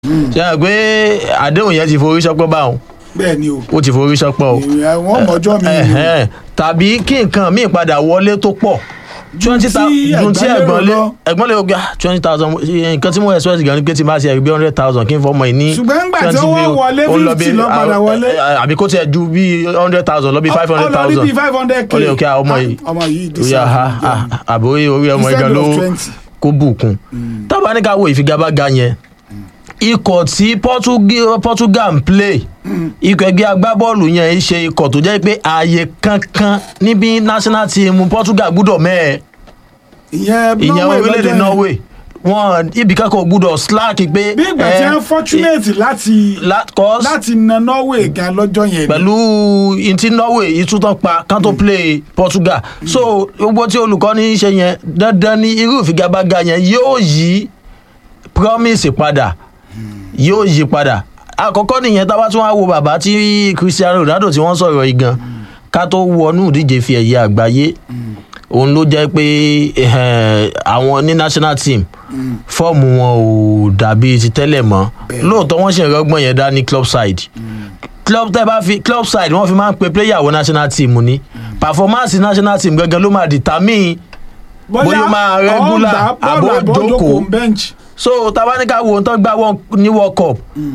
ṣe é pé àdéhùn yẹn ti forí sọpọ́ báwọn bẹ́ẹ̀ ni o ó ti forí sọpọ́ o Èèyàn- wọ́n mọ̀ọ́jọ́ mi ni o. Ẹ̀hẹ́n. tàbí kí nǹkan míì padà wọlé tó pọ̀ twenty tí thousand tí ẹ̀gbọ́n ẹ̀gbọ́n lérò lé lọ. ẹ̀gbọ́n lé gbà twenty thousand nǹkan tí mo expect gan ni pé tí máa ṣe ẹ̀rí bí hundred thousand kí n fọmọ yìí ní Ṣùgbọ́n ńgbà tí 20 ó wá bill, wọlé ó lọ bí- 50 ló padà wọlé. àbí kó tiẹ̀ ju bí hundred thousand lọ bí five hundred ọlọ́rí thousand bíi five hundred k ó lè kí ọmọ yìí ọmọ yìí orí aha àbí orí orí ọmọ Instead ìgbà ló of 20. kó bùkún tábà ní ká wo ìfigagbága yẹn ikọ̀ tí Portugal Portugal ń play ikọ̀ ẹgbẹ́ agbábọ́ọ̀lù yẹn ń ṣe ikọ̀ tó jẹ́ pé ààyè kankan níbi national team Portugal gbúdọ̀ mẹ́ẹ̀ ìyẹn ìyẹn Norway orílẹ̀-èdè lọ́jọ́ yẹn. Norway wọn ibì kankan gbúdọ̀ slack pé bí ìgbà tí eh, wọ́n fortunate láti la- cause láti na Norway gan lọ́jọ́ yẹn ni. pẹ̀lú ìtí Norway ìtútọ́ pa kán tó play Portugal so gbogbo tí olùkọ́ni ṣe yẹn dandan ni irú ìfigagbága yẹn yóò yí promise padà yóò yí padà àkọ́kọ́ nìyẹn tá a bá tún wá wo bàbá tí Cristiano Ronaldo tí wọ́n sọ̀rọ̀ yìí gan ká tó wọnú ìdíje fi ẹ̀yẹ àgbáyé òun ló jẹ́ pé eh, àwọn ní national team fọ́ọ̀mù wọn ò dàbí ti tẹ́lẹ̀ mọ́ lóòótọ́ wọ́n ṣe ìrọ́gbọ́n yẹn dá ní club side club tẹ́ bá fi club side wọ́n fi máa ń pe player wọ national team ni performance national team gangan ló máa determine bóyá ó máa regular àbó jókòó. bench. so tabanika wo ohun tó gbá wọn ní world cup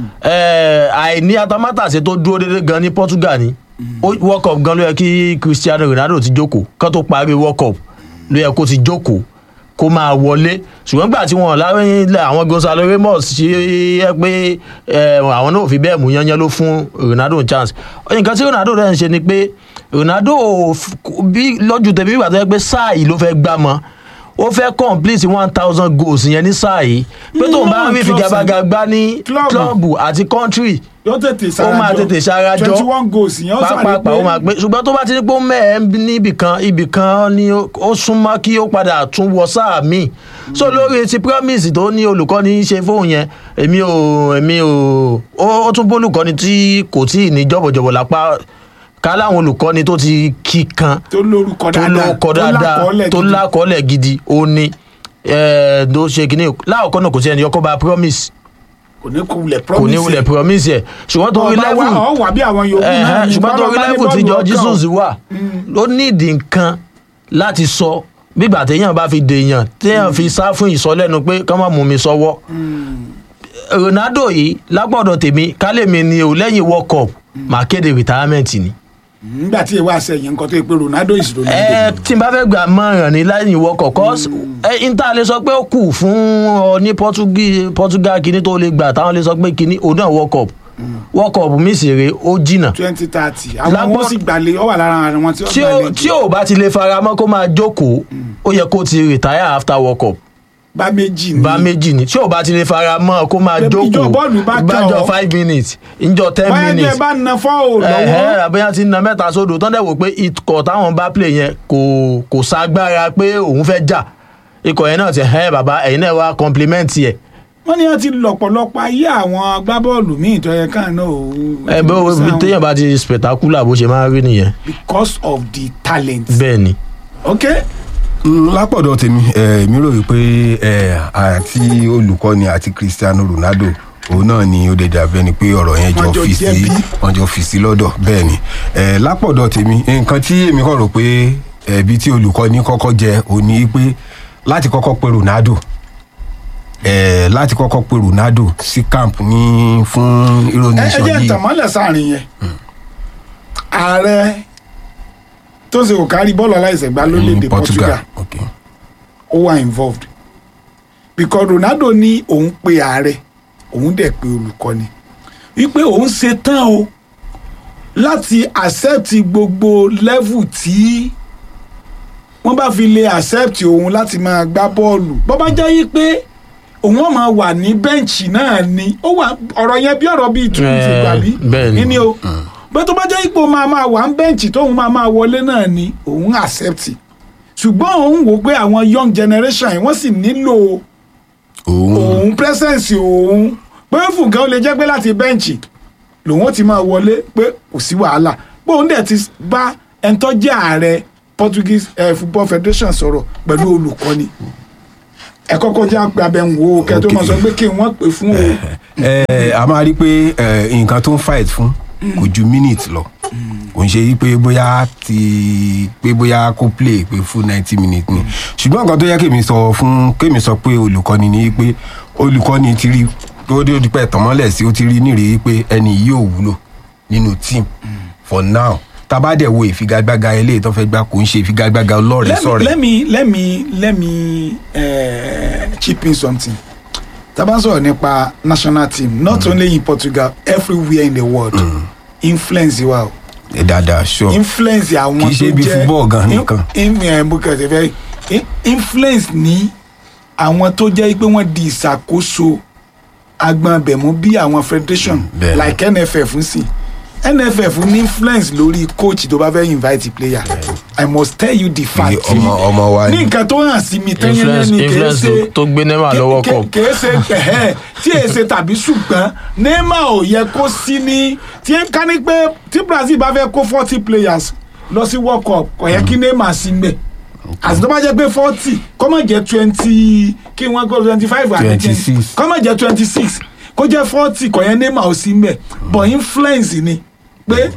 eh, àìní atamátàsé tó dúró déédéé gan ní portugal ni Ó- world cup gan ló yẹ kí cristiano ronaldo ti jókòó kán tó parí world cup ló yẹ kó ti jókòó kó máa wọlé ṣùgbọ́n gbà tí wọ́n láwọn àwọn gonzalo ramos ṣe é pé eh, àwọn náà ò fi bẹ́ẹ̀ mú yányán ló fún ronaldo chance nǹkan tí ronaldo rẹ̀ ń ṣe ni pé ronaldo ò f- bí lọ́jọ́ tẹ̀mí ìgbà tó yẹ pé sáà yìí ló fẹ́ gbá mọ́ ó fẹ́ complete one thousand goals yẹn ní sáà yìí pé tóun bá ń rí ìfigagbága gbá ní Club. klọ́ọ̀bù àti country yóò tètè ó sarajọ máa tètè ṣarajọ twenty one goals ìyẹn ó sáré pápápá ó máa pé ṣùgbọ́n tó bá ti ní pé ó mẹ́ẹ̀ níbì kan ibì kan ni ó ó súnmọ́ kí ó padà tún wọ sáà míì so lórí ti promise tó ní olùkọ́ni ṣe fóun yẹn èmi ò èmi ò ó ó tún bólùkọ́ni tí kò tí ì ní jọ̀bọ̀jọ̀bọ̀ lápá ká láwọn olùkọ́ni tó ti kí kan tó lórúkọ tó dáadáa lóko dáadáa lákọọ́lẹ̀ tó gidi. lákọọ́lẹ̀ gidi ó ní ẹ̀ẹ́d tó ṣe kínní láàkọ́ náà kò sí ẹni ọkọ̀ bá promise kò ní kulẹ̀ kò promise ní wulẹ̀ promise ẹ̀ ṣùgbọ́n tó rí ọba wa level ọ wà bí àwọn yòókù náà ẹ̀hẹ́n, ní ṣùgbọ́n tó rí bọ́lá bá ní level tí bọ́ọ̀lù jọ ọkàn. jesus wà ló nídìí nǹkan láti sọ bígbà téèyàn bá fi dèèyàn téèyàn fi sá fún ìsọlẹ́nu pé kán má mú mi sọ́wọ́ ronaldo yìí lápọ̀dọ̀ tèmi kálẹ̀mí ni ò lẹ́yìn world cup máa kéde retirement ni nígbà tí ìwà àṣẹyìn nǹkan tó yẹ pé Ronaldo is Ronaldo ẹ tí n bá fẹ́ gbà mọ̀ràn ní lẹ́yìn wọkọ̀ cause ẹ n ta lè sọ pé ó kù fún ọ ní Portugal Portugal kìíní tó lè gbà táwọn lè sọ pé kìíní òun náà world cup world cup mi sì rè ó jìnnà twenty thirty àwọn Lápò- wọn sì gbàlè ọ wà lára àwọn tí ó tí ó gbàlè tí ò bá ti lè fara mọ́ kó máa jókòó ó yẹ kó ti retire after world cup bá méjì ní bá méjì ni tí ò bá ti lè fara mọ́ kó máa Ìjọ jókòó bọ́ọ̀lù bá kàn bájọ ọ́. five minutes ìjọ ten báyà jẹ minutes bá na fọ́ọ̀ lọ́wọ́ ẹ̀hẹ́ àbẹ́yà ti na mẹ́ta sódò tán dẹ̀ wò pé ikọ̀ táwọn bá play yẹn kò kò ságbára pé òun fẹ́ jà ikọ̀ yẹn náà ti ẹ̀ bàbá ẹ̀yin náà wá compliment yẹ. wọ́n ní wọ́n ti lọ̀pọ̀lọpọ̀ ayé àwọn agbábọ́ọ̀lù míì tó yẹ káà náà ó ẹ bó sáwọn téèyàn bá ti spectacular bó ṣe máa ń rí nìyẹn because of the talent bẹ́ẹ̀ ni. ok Mm, lápọ̀dọ̀ tèmi eh, mi rò wípé eh, àti olùkọ́ni àti Cristiano Ronaldo òun náà ni ó lè dàbẹ́ ni pé ọ̀rọ̀ yẹn Wọ́n jọ jọ fi sí jẹ̀bi. wọ́n jọ fi sí lọ́dọ̀ bẹ́ẹ̀ ni Eh, lápọ̀dọ̀ tèmi nǹkan tí èmi kàn rò pé ẹ̀bí tí olùkọ́ni kọ́kọ́ jẹ òun ni pé láti kọ́kọ́ pe Ronaldo eh, láti kọ́kọ́ pe Ronaldo sí camp ní fún ìròyìn ẹ ẹ jẹ́ ìsọjí ìtàmọ́lẹ̀ sáàrin yẹn ààrẹ tó ṣe kò kárí bọ́ọ̀lù aláìsẹ̀gbá lórílẹ̀‐èdè Portugal Okay. ó wà involved because Ronaldo ní òun pe ààrẹ òun dẹ̀ pe olùkọ́ni wípé òun ṣe tán o láti accept gbogbo level tí wọ́n bá fi lè accept òun láti máa gbá bọ́ọ̀lù bó bá jẹ́ yí pé òun ó máa wà ní bẹ́ǹchì náà ni ó wà ọ̀rọ̀ yẹn bí ọ̀rọ̀ bíi tún ti Eh, gbà bí bẹ́ẹ̀ ni. ní o bó tó bá jẹ́ ipò máa máa wà ń bẹ́ǹchì tóun máa máa wọlé náà ni òun accept ṣùgbọ́n òun wò pé àwọn young generation yìí wọ́n sì nílò òun òun presence òun pé fún nǹkan ó lè jẹ́ pé láti bẹ́ǹchì lòun ó ti máa wọlé pé kò sí wàhálà pé òun dẹ̀ ti bá ẹni tó jẹ́ ààrẹ Portuguese eh, Football Federation sọ̀rọ̀ pẹ̀lú olùkọ́ni ẹ kọ́kọ́ jẹ́ àpè abẹ́wò kẹ́ tó Okay. máa sọ pé kí wọ́n pè fún o ẹ a máa rí pé ẹ, nǹkan tó ń fight fún kò ju minute lọ kò ń ṣe yí pé bóyá ti pé bóyá kó play pé fún ninety minutes ni ṣùgbọ́n nǹkan tó yẹ kémi sọ fún kémi sọ pé olùkọ́ni ni pé olùkọ́ni ti rí tó dé di pẹ́ tọ̀mọ́lẹ̀ sí ó ti rí nírèé pé ẹni yìí ò wúlò nínú team for now tabadẹ wo ìfigagbága eléyìí tó fẹ́ gbá kò ń ṣe ìfigagbága ọlọ́rẹ̀ let me sọ̀rẹ̀ let me let me let me uh, chip in something tá a bá ń sọ̀rọ̀ nípa national team not only in Portugal everywhere in the world influence wa o ẹ dáadáa sure influence àwọn Kì í ṣe tó bí jẹ́ football gan in- nìkan. in- eh, mo kàn ṣe fẹ́ in- influence ní àwọn tó jẹ́ pé wọ́n di ìṣàkóso agbọ̀nbẹ̀mú bí àwọn federation bẹ́ẹ̀ ni. like NFF ń sìn NFF ní influence lórí coach tó bá fẹ́ invite player I must tell you the fact ọmọ ọmọ wa ní ni nǹkan tó hàn sí mi tẹ́yẹ́yẹ́ influence ni kìí influence ṣe tó- tó gbé neymar ké- lọ́wọ́ ké- kọ̀ kìí ṣe ẹ̀hẹ́ tí èyí ṣe tàbí ṣùgbọ́n neymar ò yẹ kó sí ní tí ń ká ní pé tí brazil bá fẹ́ kó forty players lọ sí world cup kò yẹ kí neymar sí mbẹ̀ àti tó bá jẹ́ pé forty kó má jẹ́ twenty kí wọ́n kó twenty five àti 26. kó má jẹ́ twenty six kó jẹ́ forty kò yẹ neymar ò sí mbẹ̀ but influence ni pé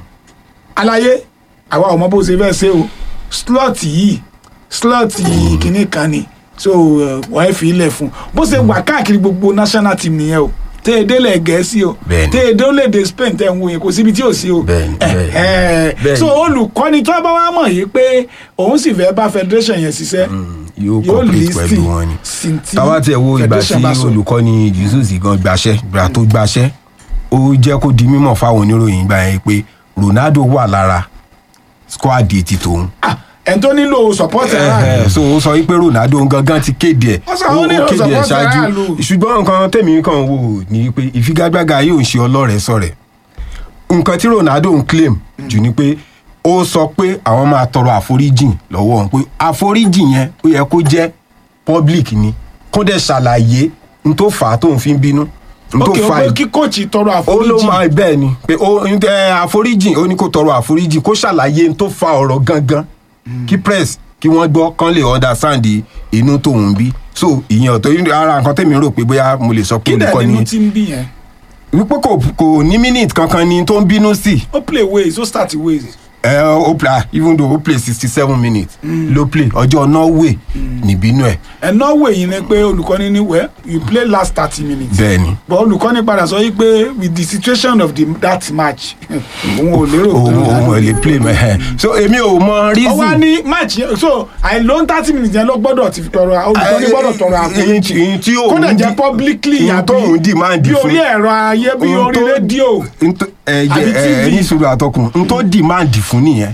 àlàyé àwa ò mọ bó ṣe fẹ́ ṣe o slot yìí slot kìíní kan ni so uh, wọ́n fi ilẹ̀ fún bó ṣe wà káàkiri gbogbo national team nìyẹn o tẹ ẹ délẹ̀ gẹ̀ẹ́sì o Bẹ́ẹ̀ni. tẹ ẹ délẹ̀ spain tẹ ẹ ń wo yẹn kò síbi tí ò sí o Bẹ́ẹ̀ni, bẹ́ẹ̀ni. Eh, eh. Bẹ́ẹ̀ni. so olùkọ́ni tó bá wá mọ̀ yìí pé òun sì fẹ́ bá federation yẹn ṣiṣẹ́ yóò yóò complete pẹ̀lú listen wọn ni sí ti táwa tiẹ̀ wo ìgbà tí federation bá sọ. olùkọ́ni jesus gan gbaṣẹ́ ìgbà tó gbaṣẹ́ ó jẹ́ kó di mímọ̀ fáwọn oníròyìn gbà yẹn pé ronaldo wà lára squad ti tòun Ah, ẹni tó nílò support ara rẹ̀ Eh, so ó sọ wípé ronaldo gangan ti kéde ẹ̀ Ó sọ àwọn oníròyìn kéde ẹ̀ support ṣáájú aráàlú. ṣùgbọ́n nǹkan tèmi kan wò ní pé ìfigagbága yóò ṣe ọlọ́rẹ̀ sọ̀rẹ̀ nǹkan tí ronaldo ń claim jù ni pé ó sọ pé àwọn máa tọrọ àforíjìn lọ́wọ́ òun pé àforíjìn yẹn ó yẹ kó jẹ́ public ni kó dẹ̀ ṣàlàyé n tó fà á tóun fi ń bínú n tó ok o fà pé á kí kóòtù tọrọ ó ló àforíjì máa bẹ́ẹ̀ ni pé ó ń tẹ àforíjìn ó ní kó tọrọ àforíjìn kó ṣàlàyé n tó fa ọ̀rọ̀ gangan kí press kí wọ́n gbọ́ kán lè understand inú tóun bí so ìyẹn ọ̀tọ̀ ara nǹkan tẹ̀mí rò pé bóyá mo lè sọ pé kí dẹ̀ olùkọ́ nínú ni tí ń bí yẹn wípé kò kò ní minute kankan ni tó ń bínú sí ó play ways ó start ways ẹ ó play even though ó play sixty seven minutes ló play ọjọ́ norway níbínú ẹ̀ ẹ norway yìí ni pé olùkọ́ni ní wẹ́ you play last thirty minutes bẹ́ẹ̀ ni but olùkọ́ni padà sọ yìí pé with the situation of the, that match òun ò lérò òun òun ò lè play mẹ́ so èmi ò mọ ó wá reason ní match yẹn so àìlóhun thirty minutes yẹn ló gbọ́dọ̀ ti tọrọ olùkọ́ni gbọ́dọ̀ tọrọ àforíjì èyí tí òun kódà jẹ́ dì- publicly èyí tó òun demand bí fún orí ẹ̀rọ ayé bí ohun orí tó- rédíò ntó ẹ Àbí jẹ ẹ TV. ní sùúrù àtọkùn n tó demand fún nìyẹn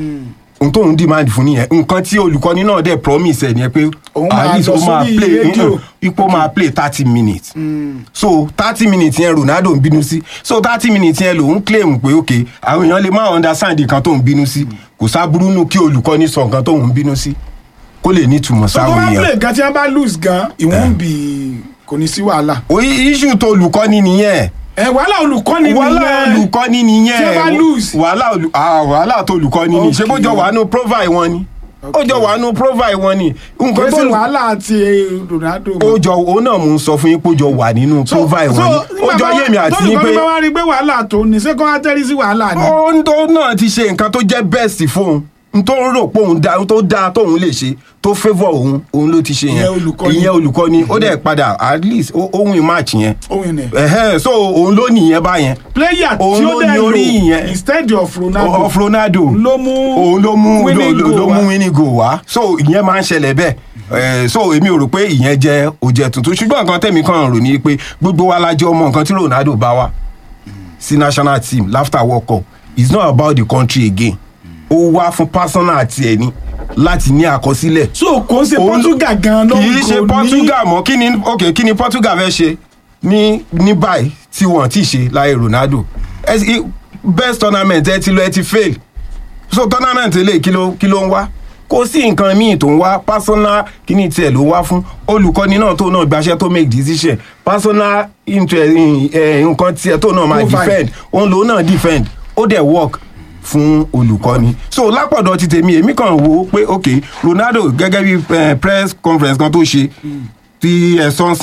n tó ń demand fún nìyẹn nǹkan tí olùkọ́ni náà dẹ̀ promise ẹ̀ ni pé Òun máa at least lọ ó máa sórí play rédíò. ipò máa play thirty minutes so thirty minutes yẹn Ronaldo ń bínú sí so thirty minutes yẹn lòun claim pé ok àwọn èèyàn lè má understand nǹkan tó ń bínú sí kò sábúrú nù kí olùkọ́ni sọ nǹkan tó ń bínú sí kó lè nítumọ̀ so tó sáwọn bá èèyàn play gan tí wọ́n bá lose gan ìwọ̀n bì kò ní sí wàhálà oyi issue tó olùkọ́ni nìyẹn ẹ wàhálà olùkọ́ni wàhálà nìyẹn. olùkọ́ni nìyẹn Tí wọ́n bá lose. wàhálà olù ah wàhálà tó olùkọ́ni ni ṣé kó jọ wà nù provide wọn ni ó jọ wà nù provide wọn ni kò nǹkan tó sí wàhálà àti Ronaldo. ó jọ òun náà mò ń sọ fún yín pé ó jọ wà nínú provide wọn ni ó jọ yé mi àti yín pé tó bá wá rí pé wàhálà tó ní ṣé kó wá tẹ́rí sí wàhálà ni. ohun tó náà ti ṣe nǹkan tó jẹ́ best fóun n tó rò pé òun da tó dáa tóun lè ṣe tó favour òun òun ló ti ṣe yẹn Ìyẹn olùkọ́ni. ìyẹn olùkọ́ni ó dẹ̀ padà at least ó ó win match yẹn ohun ẹ̀ ẹ̀hẹ́n so òun ló nìyẹn báyẹn player Òun tí ó ló dẹ̀ ní orí lò ìyẹn. instead of Ronaldo of Ronaldo ló mú òun ló mú winning ló- ló goal ló wá. mú winning goal wá so ìyẹn máa ń ṣẹlẹ̀ bẹ́ẹ̀ Eh, so èmi ò rò pé ìyẹn jẹ́ òjẹ́ tuntun ṣùgbọ́n nǹkan tẹ̀mí kan rò ní pé gbogbo wa la jọ mọ nǹkan tí Ronaldo bá wa sí national team after world cup it's not about the country again ó wá fún personal àti ẹ̀ ní láti ní àkọsílẹ̀ so kò ń ṣe Òun- Portugal gan ló kì í ń ṣe gò ní- Portugal mọ́ kí ni ok kí ni Portugal fẹ́ ṣe ní ní báyìí tí wọ́n ti ṣe láyé Ronaldo Ẹ sì- best tournament ẹ ti lọ ẹ ti fail so tournament eléyìí kí ló kí ló ń wá kò sí nǹkan míì tó ń wá personal kí ni tiẹ̀ ló wá fún olùkọ́ni náà tó náà gbaṣẹ́ tó make decision personal interest eh, nǹkan tiẹ̀ tó náà máa Profile. defend òun lòun náà defend ó dẹ̀ work fún olùkọ́ni so lápọ̀dọ̀ ti tèmi èmi kàn wò ó pé ok Ronaldo gẹ́gẹ́ bí eh, press conference kan tó ṣe tí ẹ sọ́nsìn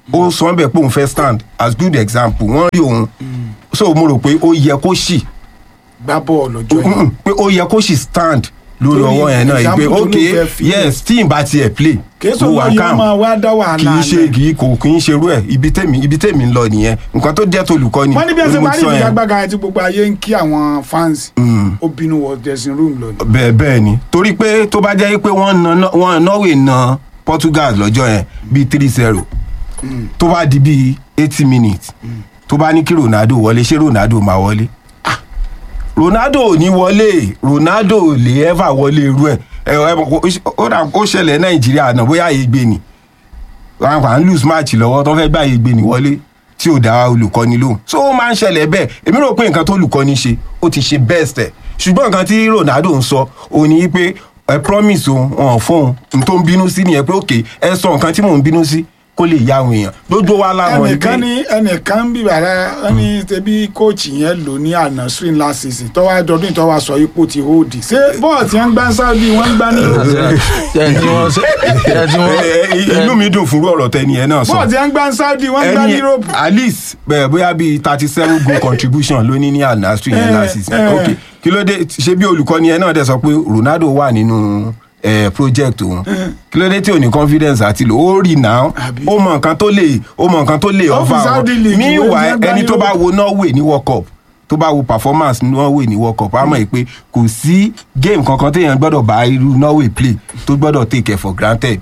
ó sọ bẹ́ẹ̀ pé òun fẹ́ stand as good example wọ́n rí òun so mo rò pé ó yẹ kó ṣì gbá bọ́ọ̀lù ọjọ́ yẹn Mm, pé ó yẹ kó ṣì stand lórí Lórí ọwọ́ yẹn náà yìí pé example tó ok ló fẹ́ fi yes tí n bá tiẹ̀ play kèésù mo wà lóye calm máa wá dá kì wàhálà í ṣe lẹ̀. kì í kò kì í ṣerú ẹ̀ ibi tèmi ibi tèmi ń lọ nìyẹn nǹkan tó jẹ́ tolùkọ́ni wọ́n ní bí ẹ ṣe mo parí ti sọ yẹn. ìfigagbága àti gbogbo ayé ń kí àwọn fans ó bínú wọ dressing room lọ ni. bẹ́ẹ̀ bẹ́ẹ̀ ni torí pé tó bá jẹ́ pé wọ́n na wọ́n norway na portugal lọ́jọ́ yẹn bíi three zero tó bá di bíi eighty minutes tó bá ní kí ronaldo wọlé ṣé ronaldo máa wọlé ronaldo ò ní wọlé ronaldo ò lè ever wọlé irú ẹ̀ ẹ ẹ mọ̀ kó- ó dà ó ṣẹlẹ̀ nàìjíríà náà bóyá ìgbé ni wọn kàn ń lose match lọ́wọ́ tó fẹ́ gbà ìgbé ni wọlé tí ò dá olùkọ́ni lóhùn so ó máa ń ṣẹlẹ̀ bẹ́ẹ̀ èmi rò pé nǹkan tó olùkọ́ni ṣe ó ti ṣe best ẹ̀ ṣùgbọ́n nǹkan tí ronaldo ń sọ òun ni pé ẹ promise òun wọn fóun n tó ń bínú sí nìyẹn pé òkè ẹ sọ nǹkan tí mò ń bínú sí kó lè yá àwọn èèyàn lójú wa láwọn ẹnìkan ní ẹnìkan ń bíbà rẹ wọn ní tẹbí kóòchì yẹn lò ní àná swing last season tọ́wọ́ àjọ̀dún ìtọ́wọ́ sọ ipò ti hold ṣé bọ́ọ̀ tí wọ́n ń gbá sáúdì wọ́n ń gbá ní ẹ tí wọ́n ṣe ẹ tí wọ́n. Ẹ, ẹ, inú mi dùn fún ọ̀rọ̀ tẹni ẹ náà sọ bọ́ọ̀ tí wọ́n ń gbá sáúdì wọ́n ń gbá ní ẹni europe. at least bẹ́ẹ̀ bóyá bíi thirty seven goal contribution ló ní ní ànásù yẹn Eh, last season eh. ok kí ló dé ṣé bí olùkọ́ni ẹ náà dẹ̀ sọ pé ronaldo wà nínú eh, project òun kí ló dé tí ò ní confidence àti lò ó rí náà Àbí? ó mọ nǹkan tó lè ó mọ nǹkan tó lè Ó fi offer Saudi wọn League wé ní meanwhile ẹgbẹ́ ẹni tó bá Europe. wo norway ní world cup tó bá wo performance norway ní world cup á mọ̀ pé kò sí game kankan téèyàn gbọ́dọ̀ bá irú norway play tó gbọ́dọ̀ take it for granted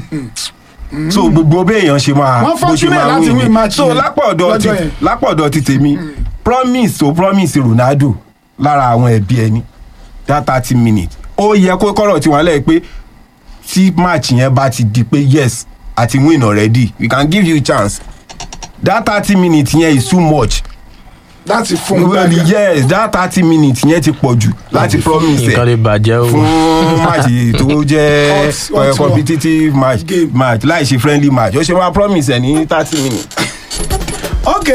so gbogbo béèyàn ṣe máa Wọ́n bó ṣe fortunate máa láti win win ni match so yẹn lápọ̀dọ̀ ti lọ́jọ́ yẹn. lápọ̀dọ̀ ti tèmi promise to promise ronaldo lára àwọn ẹbí ẹni that thirty minutes ó yẹ kó kọ́rọ̀ tí wọ́n lẹ̀ pé tí match yẹn bá ti di pé yes àti win already we can give you chance that thirty minutes yẹn is too much láti fún un well gbàgbà. yes that thirty minutes yẹn ti pọ̀ jù láti promise nǹkan lè ẹ̀ bàjẹ́ o. fún match tó jẹ́ Hot- hot eh, competitive match game. match láì ṣe friendly match ó ṣe wá promise ẹ̀ ní thirty minutes. ok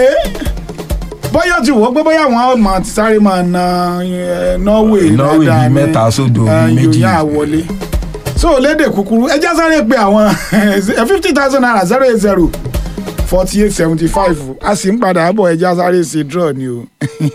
bóyá ti wò ó pé bóyá àwọn ọmọ ti sáré máa na eh, norway Norway dáadáa bíi ní, mẹ́ta sódò eh, bíi méjì. yòóyá àwọlé so lédè kúkúrú ẹ já sáré pé àwọn fifty thousand naira zero eight zero forty eight seventy five a sì ń padà bọ̀ ẹ já sáré ṣe draw ni o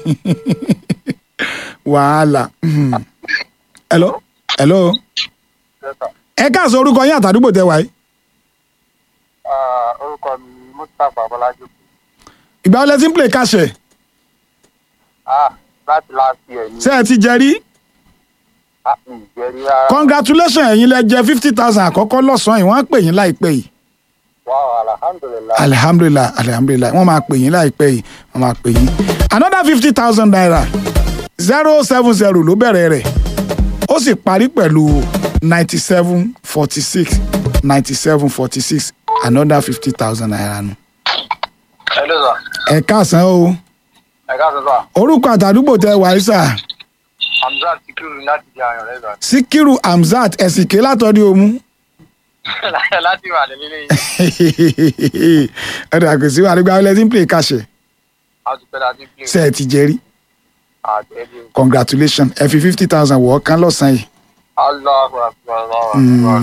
wàhálà hello hello ẹ káàsọ orúkọ yín àtàdúgbò tẹ wáyé Ah, orúkọ mi ni mustapha bọlájú ìgbà wọlé tí ń play káṣẹ ah láti last year ni ṣé ẹ ti jẹ rí ah mi ì jẹ́ rí rárá congratulations ẹ̀yin lẹ jẹ fifty thousand àkọ́kọ́ lọ́sàn-án yìí wọ́n á pè yín láìpẹ́ yìí wow alhamdulilayi alihamdulilayi alihamdulilayi wọ́n máa pè yín láìpẹ́ yìí wọ́n máa pè yín another fifty thousand naira zero seven zero ló bẹ̀rẹ̀ rẹ̀ ó sì parí pẹ̀lú ninety seven forty six ninety seven forty six another fifty thousand naira nù. hello sir ẹ káàsán o ẹ káàsán sir orúkọ àtàdúgbò tẹ wàísà hamzat sikiru láti di àyàn rẹ sir síkírù hamzat ẹ̀sìnké látọ̀dí omu láti wà ní nílé yìí ẹ̀rọ àkùsí wà nígbà wọlé tí ń play káṣẹ a ti pẹ́ láti play ṣe ẹ ti jẹ́rí àjẹ́bí congratulations ẹ fi fifty thousand wọ̀ ọ́ kán lọ́sàn-án yìí. aláwọ̀ àkùrọ̀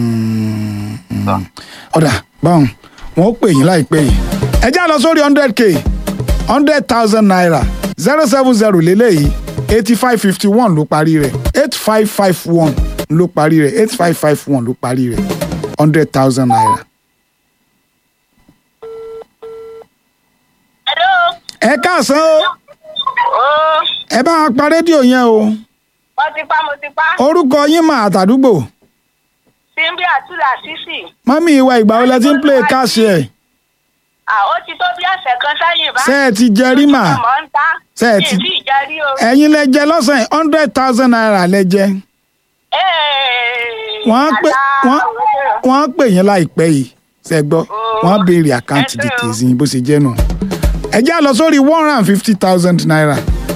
ọ̀dà báwọn wọn ó pè yín láìpẹ́ yìí ẹ já lọ sórí hundred k hundred thousand naira zero seven zero lélẹ́yìí eighty five fifty one ló parí rẹ̀ eight five five one ló parí rẹ̀ eight five five one ló parí rẹ̀ hundred thousand naira. Hello. ẹ káàsán o Ó ẹ bá wa pa rédíò yẹn o mo ti pa mo ti pa. orúkọ yín mà àtàdúgbò Simbi Atula Sisi. mọ́mí ìwà ìgbà wo lẹ ti ń play káàṣì ẹ̀ À ó ti tó bí ọ̀sẹ̀ kan sẹ́yìn bá. ṣé ẹ ti jẹ rí mà Mọ̀ ń ta. Ṣé ẹ ti- Mi ì tí ì jẹ rí o. ẹ̀yin lẹ jẹ lọ́sàn-án hundred thousand naira lẹ jẹ Ee, wọ́n á pè àtà wọ́n òwúrọ̀. wọ́n á pè yín láìpẹ́ yìí ṣe gbọ́ wọ́n á béèrè àkáǹtì ẹ ṣé o. details yín bó ṣe jẹ́ nù. ẹ já lọ sórí one hundred and fifty thousand naira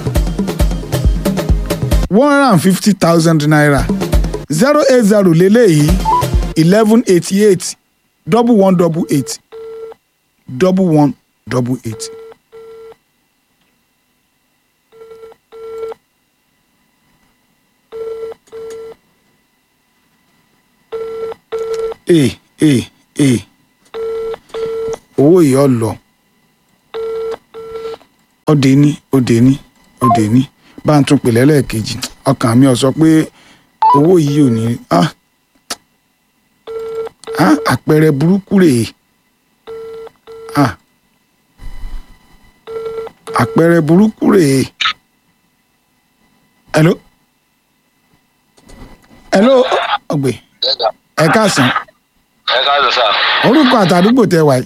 one hundred and fifty thousand naira zero eight zero lélẹ́yìí eleven eighty eight double one double eight double one double eight. ee ee ee owó yìí ọ lọ ọdẹ ní ọdẹ ní ọdẹ ní bá ń tún pè lẹ́lẹ́ẹ̀kejì ọkàn mi ò sọ pé owó yìí ò ní ah ah àpẹẹrẹ burúkú rèé ah àpẹẹrẹ burúkú rèé hello hello ọgbẹ ẹ káàsán ẹ káàdùn sá orúkọ àtàdúgbò tẹ wáyé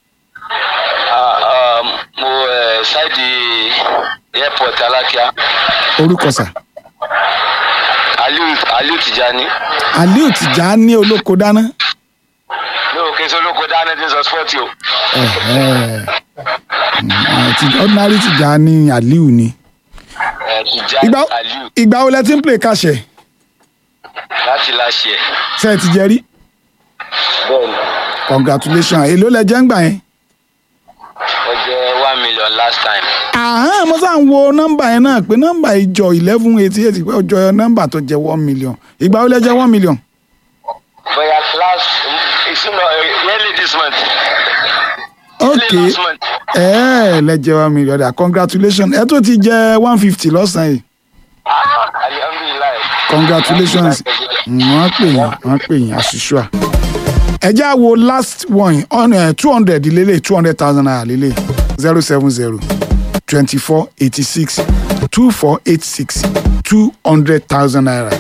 mo ẹ ṣáìdì airport alákíá orúkọ sà aliu aliu tijani aliu tìjà ní olóko dáná mi ò kí n sọlọ́kọ dáná tí ń sọ spọ́ọ̀tì o Ẹ̀hẹ́. Mm, ti- ordinary tìjà ní aliu ni ẹ tijani ìgbà aliu ìgbà wo lẹ ti ń play kàṣẹ láti láṣẹ ṣe ẹ ti jẹ rí bẹ́ẹ̀ni congratulations èló lẹ jẹ ń gbà yẹn. ó jẹ́ one million last time àhán mo sá ń wo nọ́mbà yẹn náà pé nọ́mbà ìjọ eleven eighty eight pé ọjọ́ nọ́mbà tó jẹ one million ìgbà wo lẹ jẹ one million. bóyá last ìsúná early this month ok early last month ẹ ẹ lẹ jẹ one million dà congratulations ẹ tó ti jẹ one fifty lọ́sàn-án yìí ah alihamdulilayi congratulations Mm, wọ́n pè yín wọ́n pè yín àṣìṣúà. ẹ já wo last one two hundred lélẹ̀ two hundred thousand naira lélẹ̀ zero seven zero twenty four eighty six two four eight six two hundred thousand naira.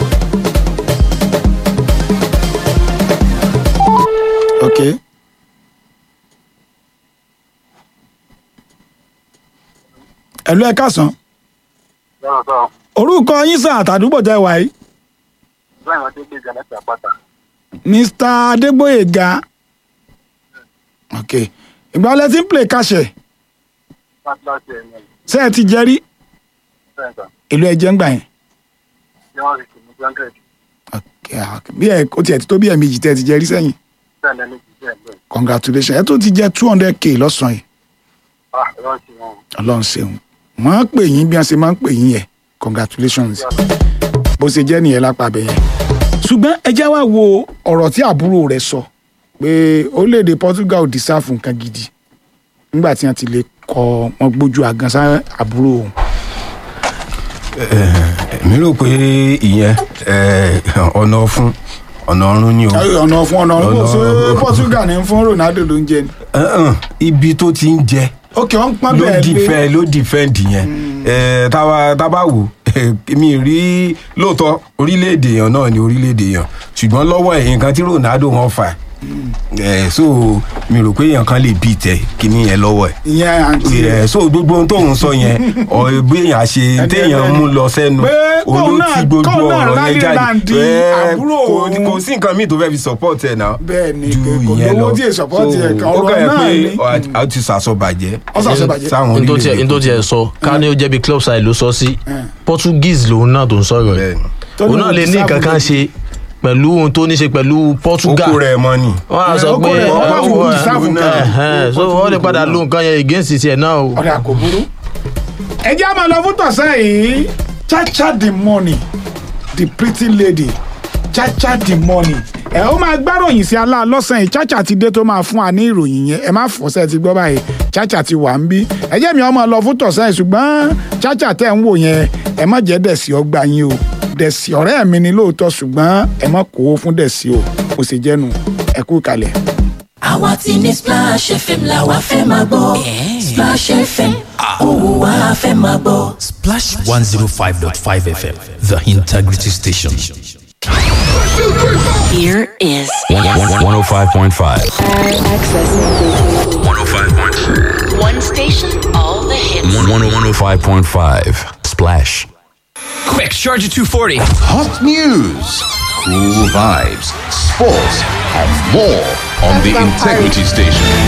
ok ẹ̀lú ẹ̀ kásán lọ́rọ̀ sọ orúkọ yín sàn àtàdúgbò tẹ wáyé bẹ́ẹ̀ wọ́n ti gbé ìjà láti àpáta mr adégbòyèga ok ìgbà wo lẹ ti ń play kàṣẹ láti láti ẹ̀yìn ẹ̀ ṣé ẹ ti jẹ rí bẹ́ẹ̀ sọ èlò ẹ̀jẹ̀ ń gbà yẹn tí wọ́n rí kìíní hundred ok ok bí ẹ ó tiẹ̀ ti tó bí ẹ̀ méjì tẹ́ ẹ ti jẹ rí sẹ́yìn bẹ́ẹ̀ lẹ́nu jù bẹ́ẹ̀ bẹ́ẹ̀ congratulations ẹ tó ti jẹ two hundred k lọ́sàn-án yìí ah ẹ̀rọ ti wọn ọlọ́run ṣeun wọ́n á pè yín bí wọ́n ṣe máa ń pè yín yẹn congratulations bó ṣe jẹ́ nìyẹn lápá abẹ yẹn ṣùgbọ́n ẹ já wá wo ọ̀rọ̀ tí àbúrò rẹ̀ sọ pé orílẹ̀-èdè Portugal ò dísáfù nǹkan gidi nígbà tí wọ́n ti lè kọ wọn gbójú àgàn sá àbúrò òun mi rò pé ìyẹn eh, ọ̀nà fún ọ̀nà ọ̀run ni o ọ̀nà fún ọ̀nà ọ̀run Ọ̀nà- ṣé Portugal ní fún Ronaldo ló ń jẹ ni. Eh, eh, ibi tó ti ń jẹ ok wọ́n ń pọ́n ló bẹ́ẹ̀ lé dìfẹ́ ló dìfẹ́ǹdì yẹn Eh, táwa tábà wò eh, mi rí lóòótọ́ orílẹ̀-èdè èèyàn náà ni orílẹ̀-èdè èèyàn ṣùgbọ́n lọ́wọ́ ẹ̀ nǹkan tí Ronaldo wọn fà ẹ̀ so mi rò pé èèyàn kan lè bí tẹ kíní yẹn lọ́wọ́ ẹ̀ ìyẹn àǹtí rẹ̀. ẹ so gbogbo ohun tóun sọ yẹn ọ bí èèyàn ṣe Ẹni téèyàn ẹlẹ́ni. mú lọ sẹ́nu Pé kóun olú náà- tí gbogbo kóun náà ọ̀rọ̀ rally yẹn jáde land Ẹ, àbúrò kò òun. kò sí nǹkan míì tó fẹ́ fi support ẹ̀ náà Bẹ́ẹ̀ ni, ju kò ìyẹn lówó lọ tí è support So, ẹ̀ kan, ó ọ̀rọ̀ kàn yẹ náà pé ni. ọ- a ti sàsọbàjẹ́ Ó sàsọbàjẹ́. sáwọn n tó tiẹ̀ n tó tiẹ̀ sọ ká ní ó jẹ́ bí club side ló sọ sí Portuguese lòun náà tó ń sọ̀rọ̀ Bẹ́ẹ̀ yìí ni. Tó òun ní náà lè ní òun nǹkan kan ṣe pẹ̀lú ohun tó ní ṣe pẹ̀lú Portugal oko rẹ̀ mọ́ ni wọ́n á Ẹ, sọ ó pé kọ́ rẹ̀, wọ́n bá ẹ, fún ẹ, deserve nǹkan. ẹhẹn, so wọ́n lè padà lo nǹkan yẹn against tiẹ̀ náà o. ọ̀rẹ́ kò burú. ẹ jẹ́ àmọ́ lọ fún tọ̀sán yìí chacha the money the pretty lady chacha the money. ẹ ó máa gbáròyìn sí alá lọ́sàn yìí chacha ti dé tó máa fún wa ní ìròyìn yẹn ẹ má fọ́sẹ̀ ti gbọ́ báyìí chacha ti wà ń bí ẹ jẹ́ mi ọmọ lọ fún tọ̀sán yìí ṣùgbọ́n chacha tẹ̀ ń wò yẹn ẹ má jẹ́ dẹ̀sí ọgbà yín o dẹ̀sí ọ̀rẹ́ mi ni lóòótọ́ ṣùgbọ́n ẹ má kó fún dẹ̀sí o kò sì jẹ́nu ẹ kú kalẹ̀. àwa ti ní splash fm la wa fẹ́ máa gbọ́ splash fm òun wa fẹ́ máa gbọ́. Splash 105.5 FM, the integrity station. Here is 105.5. one station, all the hits. 105.5. Splash. Quick, Charger 240. Hot news, cool vibes, sports, and more on the Integrity Station.